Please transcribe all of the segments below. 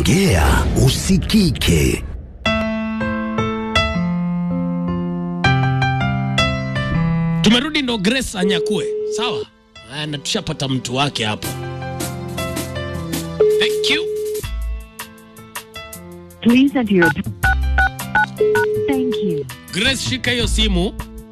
Ongea usikike. Tumerudi ndo Grace anyakue, sawa? Haya, na tushapata mtu wake hapo. Thank you. Please enter your. Thank you. Grace, shika hiyo simu.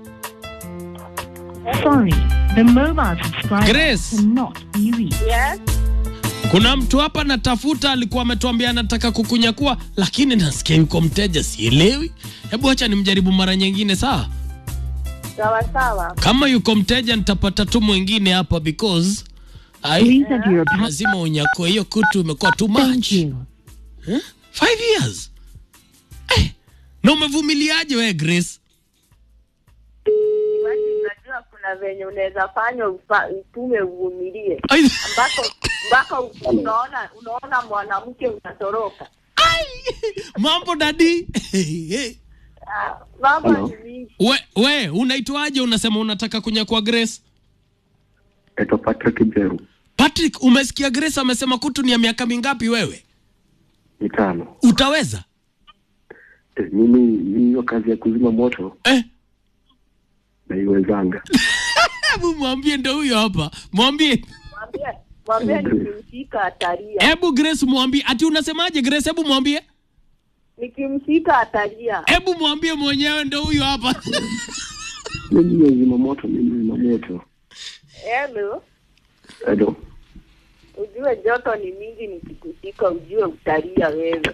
Sorry, the mobile subscriber Grace. cannot be reached. Yes. Kuna mtu hapa natafuta, alikuwa ametuambia anataka kukunyakua, lakini nasikia yuko mteja, sielewi. Hebu acha nimjaribu mara nyingine, sawa? Sawa sawa. Kama yuko mteja, nitapata tu mwingine hapa because ai, Please enter your. lazima unyakue. Hiyo kutu imekuwa too Thank much. you. Eh? Five years eh, na umevumiliaje we Grace? Imagine unajua kuna venye unaweza fanya ufa- utume uvumilie Ai, mpaka mpaka unaona unaona mwanamke unatoroka. mambo dadi Ah, Mambo Hello. ni mingi. we, we unaitwaje? Unasema unataka kunyakua Grace? Naitwa Patrick Jeru, Patrick, umesikia Grace amesema kutu ni ya miaka mingapi? Wewe mitano. utaweza Eh, Mimi mimi hiyo kazi ya kuzima moto eh? naiwezanga. Hebu mwambie, ndo huyo hapa, mwambie. Mwambie mwambie nikimshika atalia. Hebu Grace mwambie, ati unasemaje Grace? Hebu mwambie, Nikimshika atalia. hebu mwambie mwenyewe, ndo huyo hapa. Mimi nazima moto, mimi nazima moto. Hello. Hello. Ujue joto ni mingi nikikushika ujue utalia wewe.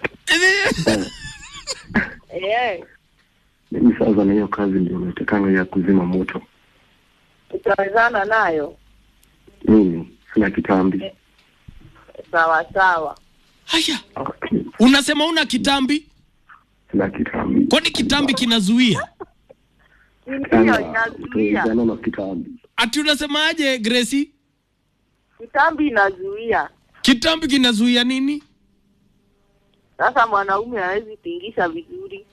Eh, Mimi sasa na hiyo kazi ndio natakanga ya kuzima moto. utawezana nayo. Mimi sina kitambi. Sawa sawa. Haya, Okay. unasema una kitambi? Sina kitambi. Kwani kitambi kinazuia? Ndio Sana inazuia. utawezana na kitambi. Ati unasemaje Gracie? Kitambi inazuia. Kitambi kinazuia nini? Sasa mwanaume hawezi tingisha vizuri.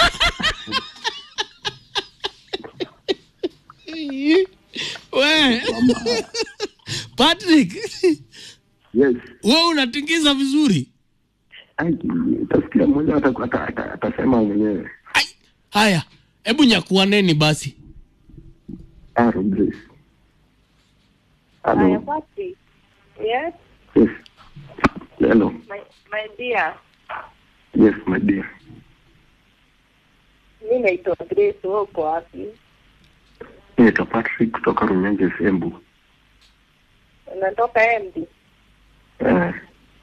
We Patrick, Yes. we unatingiza vizuri. Ai, utasikia mmoja ata- ata- ata- atasema mwenyewe. Ai, haya, hebu nyakuaneni basi. Aro Grace. Haya, Hello. Patrick. Yes, Yes. Hello. my, my dear. Yes, my dear. Mi naitwa Grace, wewe uko wapi? Naitwa Patrick kutoka Runyenje Sembu. Unatoka Embu? Eh,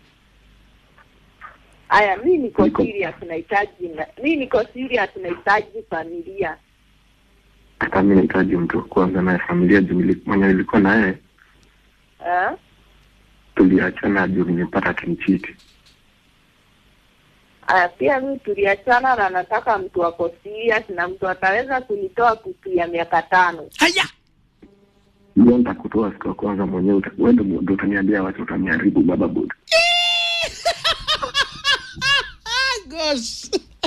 Aya, mi niko Niko- serious, nahitaji na mi niko serious, nahitaji familia. hata mi nahitaji mtu wa kuanza naye familia juu nili- mwenye nilikuwa naye Eh? tuliachana juu nimepata akinichiti. Aya, pia mi tuliachana na nataka mtu ako serious na mtu ataweza kunitoa kutu ya miaka tano. Haya, Hiyo nitakutoa siku ya kwanza mwenyewe, uta- wewe ndio ndio utaniambia wacha utaniharibu baba bod. gosh.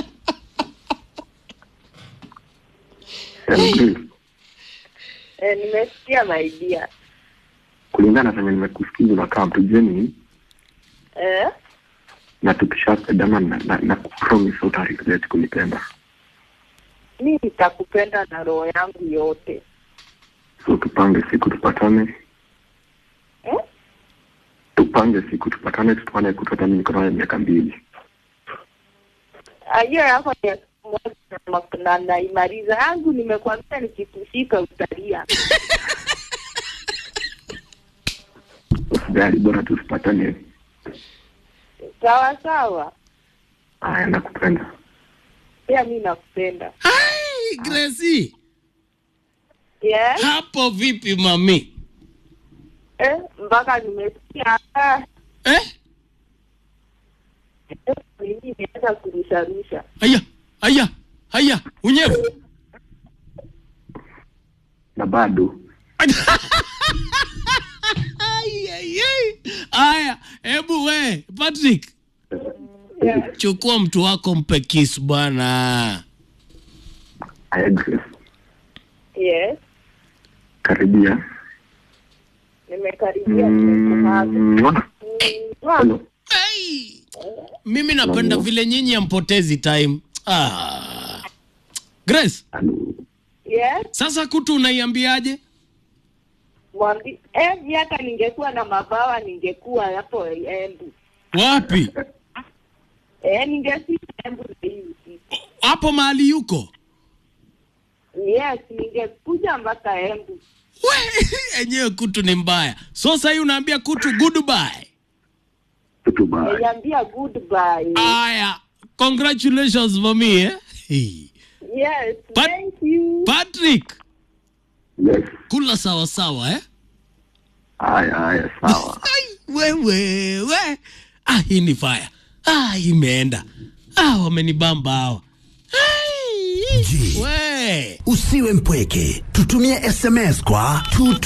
Hello, Grace. Eh, nimesikia my dear. Kulingana na venye nimekusikiza unakaa mtu Gemini Eh? na tukishapendana na, na, na kupromise utaregret kunipenda. Mi nitakupenda na roho yangu yote. So tupange siku tupatane, Eh? tupange siku tupatane, tutuane kutoka mimi niko nawe miaka mbili. Ah, hiyo yako ni ya siku moja na- na naimaliza yangu, nimekwambia nikikushika utalia. Usijali, bora tusipatane. Sawa sawa, Aya, nakupenda. pia mi nakupenda. Hai, Gracie. Yes? Hapo vipi mami? Eh, mpaka nimesikia ah, Eh? eh, mimi imeanza kurusharusha. Haya, haya, haya, unyevu. Na bado Ai, ai, ai. Haya, hebu we Patrick, Yes. chukua mtu wako mpe kiss bwana. aya, Grace, Yes. karibia. Nimekaribia nimekuhaga. Mm, mwah. Mm, mwah. Hello. Ai, mimi napenda vile nyinyi ampotezi time ah. Grace Halo. Yes, sasa kutu unaiambiaje mwambi eh, mi hata ningekuwa na mabawa ningekuwa hapo Embu. wapi Eh, ningefika Embu na hii usiku. hapo mahali yuko Yes, ningekuja mpaka Embu. We, enyewe kutu ni mbaya so sahii unaambia kutu goodbye Tutu bye. Niambia goodbye. aya congratulations for me eh? Hey. Yes, Pat- thank you. patrick Yes. kula sawa sawa eh? Haya haya sawa. Ai, wewe we ah, hii ni fire ah, imeenda ah, wamenibamba hawa Ai, Je. we Usiwe mpweke, tutumie SMS kwa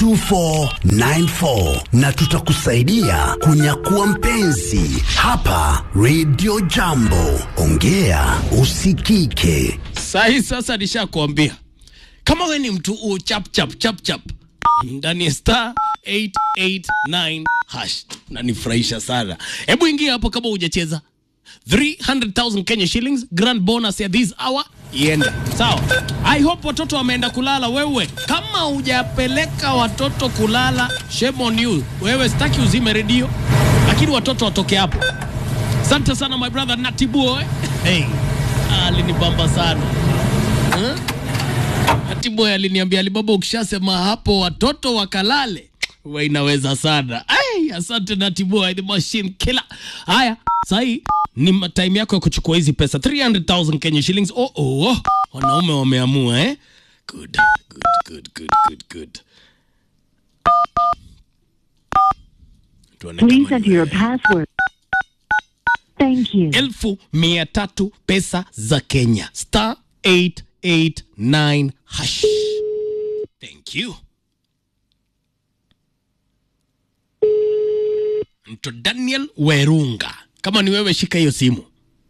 22494 na tutakusaidia kunyakua mpenzi hapa Radio Jambo. Ongea usikike. sahi sasa nishakuambia kama we ni mtu u chap chap chap chap ndani ya star 889 hash nanifurahisha sana hebu ingia hapo kama hujacheza 300000 kenya shillings grand bonus ya this hour ienda sawa i hope watoto wameenda kulala wewe kama hujapeleka watoto kulala shame on you wewe sitaki uzime redio lakini watoto watoke hapo asante sana my brother natiboy hey, alinibamba sana huh? Hatiboy aliniambia Alibaba, ukishasema hapo watoto wakalale, we inaweza sana. Ai, asante Natiboy, the machine killer. Haya, sahi ni ma- time yako ya kuchukua hizi pesa 300,000 Kenya shillings. Oh, oh, oh. Wanaume wameamua eh? Good, good, good, good, good, good. Tuone Please kama enter your password. Thank you. elfu mia tatu pesa za Kenya star 889 hash. Thank you. Mto Daniel Werunga, kama ni wewe shika hiyo simu.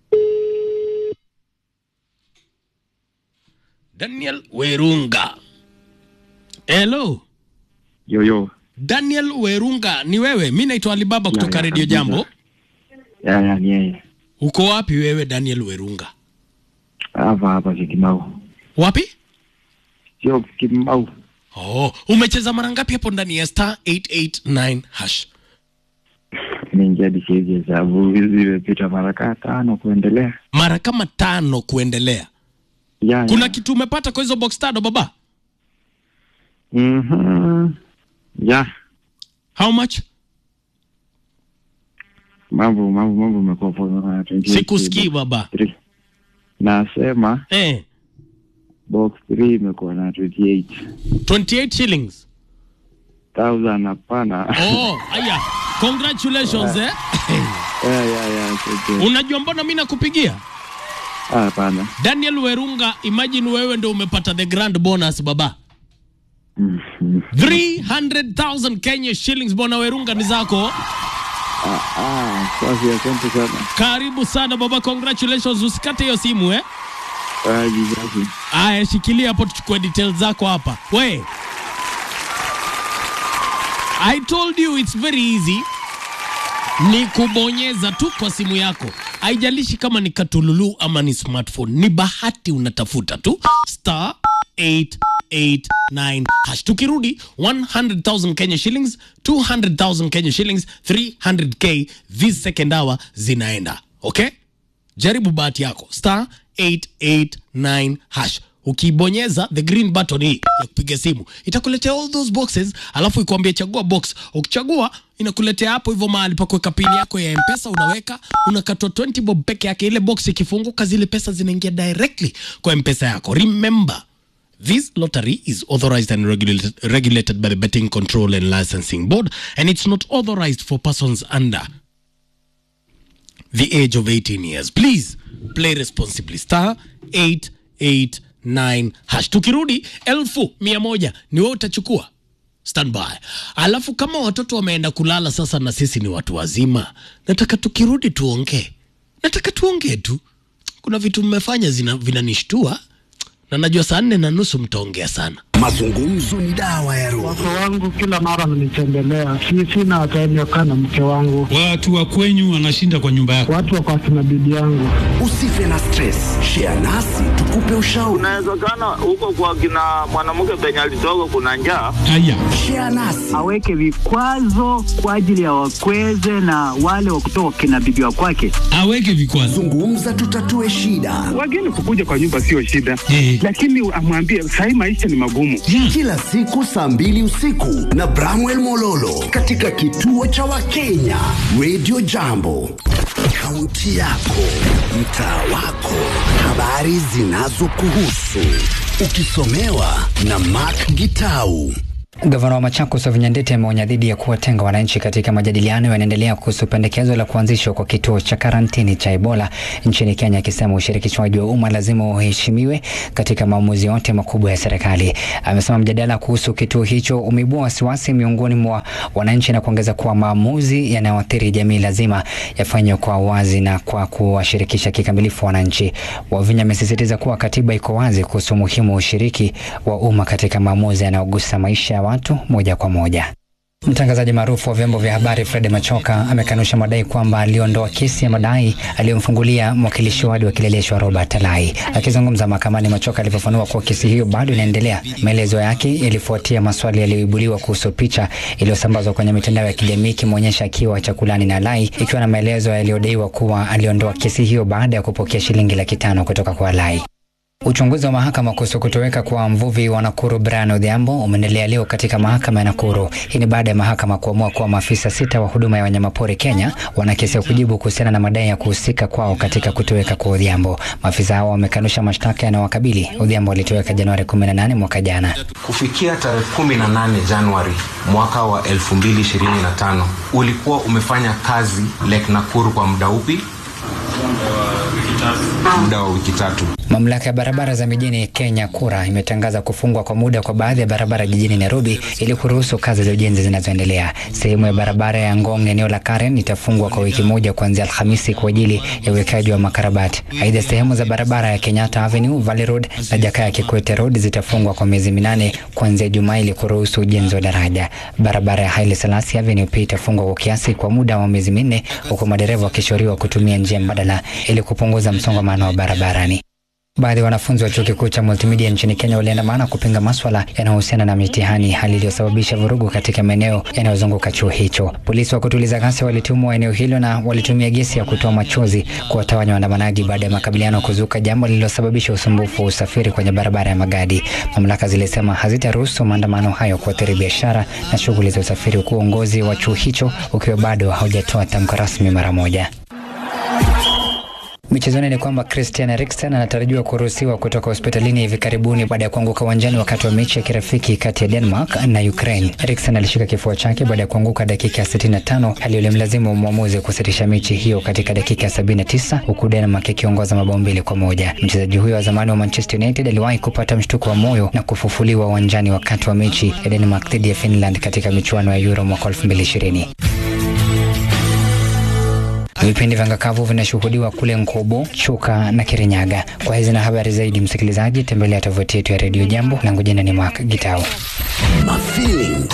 Daniel Werunga. Hello. Yo, yo. Daniel Werunga, ni wewe? Mi naitwa Alibaba kutoka ya, Radio kabisa. Jambo. Ya, ya, ni yeye. Uko wapi wewe Daniel Werunga? Hapa hapa Kikimau. Wapi? Sio Kikimau. Oh, umecheza mara ngapi hapo ndani ya star 889 hash? Nimeingia hadi siwezi hesabu. Zimepita mara kaa tano kuendelea. Mara kama tano kuendelea. Ya, Kuna ya. kitu umepata kwa hizo box tano baba? Mhm. Ya. How much? Mambo mambo mambo umekuwa poa na 28. Sikusikii baba. Three. Nasema Eh, box 3 imekuwa na 28. 28 shillings. 1000 hapana. Oh, aya. Congratulations eh. Ya, ya, ya. okay. Unajua mbona mimi nakupigia? Ah, hapana. Daniel Werunga, imagine wewe ndio umepata the grand bonus baba. Mhm. 300,000 Kenya shillings bwana Werunga ni zako. Ah, ah, safi asante sana. Karibu sana baba, congratulations. Usikate hiyo simu eh. Ah, jizazi. Aya, shikilia hapo tuchukue details zako hapa. We. I told you it's very easy. Ni kubonyeza tu kwa simu yako. Haijalishi kama ni katululu ama ni smartphone. Ni bahati unatafuta tu star 889 hash. Tukirudi 100,000 Kenya shillings, 200,000 Kenya shillings, 300k this second hour zinaenda. Okay? jaribu bahati yako star 889 hash ukibonyeza the green button hii ya kupiga simu itakuletea all those boxes alafu ikuambia chagua box ukichagua inakuletea hapo hivyo mahali pa kuweka pini yako ya mpesa unaweka unakatwa 20 bob peke yake ile box ikifunguka zile pesa zinaingia directly kwa mpesa yako remember This lottery is authorized and regulated, regulated by the Betting Control and Licensing Board, and it's not authorized for persons under the age of 18 years. Please play responsibly. Star 889 hash. Tukirudi elfu mia moja ni wewe utachukua standby. Alafu kama watoto wameenda kulala sasa na sisi ni watu wazima, nataka tukirudi tuongee, nataka tuongee tu. Kuna vitu mmefanya zina- vinanishtua na najua saa nne na nusu mtaongea sana. Mazungumzo ni dawa ya roho. Wake wangu kila mara wananitembelea, si sina time ya kukaa na mke wangu. Watu wa kwenyu wanashinda kwa nyumba yako. Watu wako akina bibi yangu. Usife na stress, share nasi tukupe ushauri. Inawezekana huko kwa kina mwanamke penye alitoka kuna njaa. Haya, Share nasi aweke vikwazo kwa ajili ya wakweze na wale wa kutoka kina bibi wa kwake. aweke vikwazo. zungumza, tutatue shida. Wageni kukuja kwa nyumba sio shida, Eh. lakini amwambie sahii maisha ni magumu. Yeah. Kila siku saa mbili usiku na Bramwell Mololo katika kituo cha Wakenya Radio Jambo, kaunti yako, mtaa wako, habari zinazokuhusu ukisomewa na Mark Gitau. Gavana wa Machakos Wavinya Ndeti ameonya dhidi ya kuwatenga wananchi katika majadiliano yanaendelea kuhusu pendekezo la kuanzishwa kwa kituo cha karantini cha Ebola nchini Kenya, akisema ushirikishwaji wa umma lazima uheshimiwe katika maamuzi yote makubwa ya serikali. Amesema mjadala kuhusu kituo hicho umeibua wasiwasi miongoni mwa wananchi na kuongeza kuwa maamuzi yanayoathiri jamii lazima yafanywe kwa wazi na kwa kuwashirikisha kikamilifu wananchi. Wavinya amesisitiza kuwa katiba iko wazi kuhusu umuhimu wa ushiriki wa umma katika maamuzi yanayogusa maisha ya watu moja kwa moja. Mtangazaji maarufu wa vyombo vya habari Fred Machoka amekanusha madai kwamba aliondoa kesi ya madai aliyomfungulia mwakilishi wadi wa Kileleshwa Robert Alai. Akizungumza mahakamani, Machoka alivyofanua kuwa kesi hiyo bado inaendelea. Maelezo yake yalifuatia maswali yaliyoibuliwa kuhusu picha iliyosambazwa kwenye mitandao ya kijamii ikimwonyesha akiwa chakulani na Alai, ikiwa na maelezo yaliyodaiwa kuwa aliondoa kesi hiyo baada ya kupokea shilingi laki tano kutoka kwa Alai. Uchunguzi wa mahakama kuhusu kutoweka kwa mvuvi wa Nakuru Brian Odhiambo umeendelea leo katika mahakama ya Nakuru. Hii ni baada ya mahakama kuamua kuwa maafisa sita wa huduma ya wanyamapori Kenya wana kesi ya kujibu kuhusiana na madai ya kuhusika kwao katika kutoweka kwa Odhiambo. Maafisa hao wamekanusha mashtaka yanayowakabili. Odhiambo alitoweka Januari 18 mwaka jana. Kufikia tarehe 18 Januari mwaka wa 2025 ulikuwa umefanya kazi Lake Nakuru kwa muda upi? Muda wa wiki tatu. Mamlaka ya barabara za mijini Kenya KURA imetangaza kufungwa kwa muda kwa baadhi ya barabara jijini Nairobi ili kuruhusu kazi za ujenzi zinazoendelea. Sehemu ya barabara ya Ngong eneo la Karen itafungwa kwa wiki moja kuanzia Alhamisi kwa ajili ya uwekaji wa makarabati. Aidha, sehemu za barabara ya Kenyatta Avenue, Valley Road na Jakaya Kikwete Road zitafungwa kwa miezi minane kuanzia Jumaa ili kuruhusu ujenzi wa daraja. Barabara ya Haile Selassie Avenue pia itafungwa kwa kiasi kwa muda wa miezi minne huku madereva wakishauriwa kutumia njia mbadala ili kupunguza msongamano wa barabarani. Baadhi ya wanafunzi wa chuo kikuu cha multimedia nchini Kenya waliandamana kupinga maswala yanayohusiana na mitihani, hali iliyosababisha vurugu katika maeneo yanayozunguka chuo hicho. Polisi wa kutuliza ghasia walitumwa eneo hilo na walitumia gesi ya kutoa machozi kuwatawanya waandamanaji baada ya makabiliano kuzuka, jambo lililosababisha usumbufu wa usafiri kwenye barabara ya Magadi. Mamlaka zilisema hazitaruhusu maandamano hayo kuathiri biashara na shughuli za usafiri, huku uongozi wa chuo hicho ukiwa bado haujatoa tamko rasmi mara moja. Michezoni ni kwamba Christian Eriksen anatarajiwa kuruhusiwa kutoka hospitalini hivi karibuni baada ya kuanguka uwanjani wakati wa mechi ya kirafiki kati ya Denmark na Ukraine. Eriksen alishika kifua chake baada ya kuanguka dakika ya 65, hali iliyomlazimu mwamuzi kusitisha mechi hiyo katika dakika ya 79, huku Denmark ikiongoza mabao mbili kwa moja. Mchezaji huyo wa zamani wa Manchester United aliwahi kupata mshtuko wa moyo na kufufuliwa uwanjani wakati wa mechi ya Denmark dhidi ya Finland katika michuano ya Euro mwaka 2020. Vipindi vya ngakavu vinashuhudiwa kule Nkobo, Chuka na Kirinyaga. Kwa hizi na habari zaidi, msikilizaji, tembelea tovuti yetu ya redio Jambo. Langu jina ni Mark Gitao. Mafeeling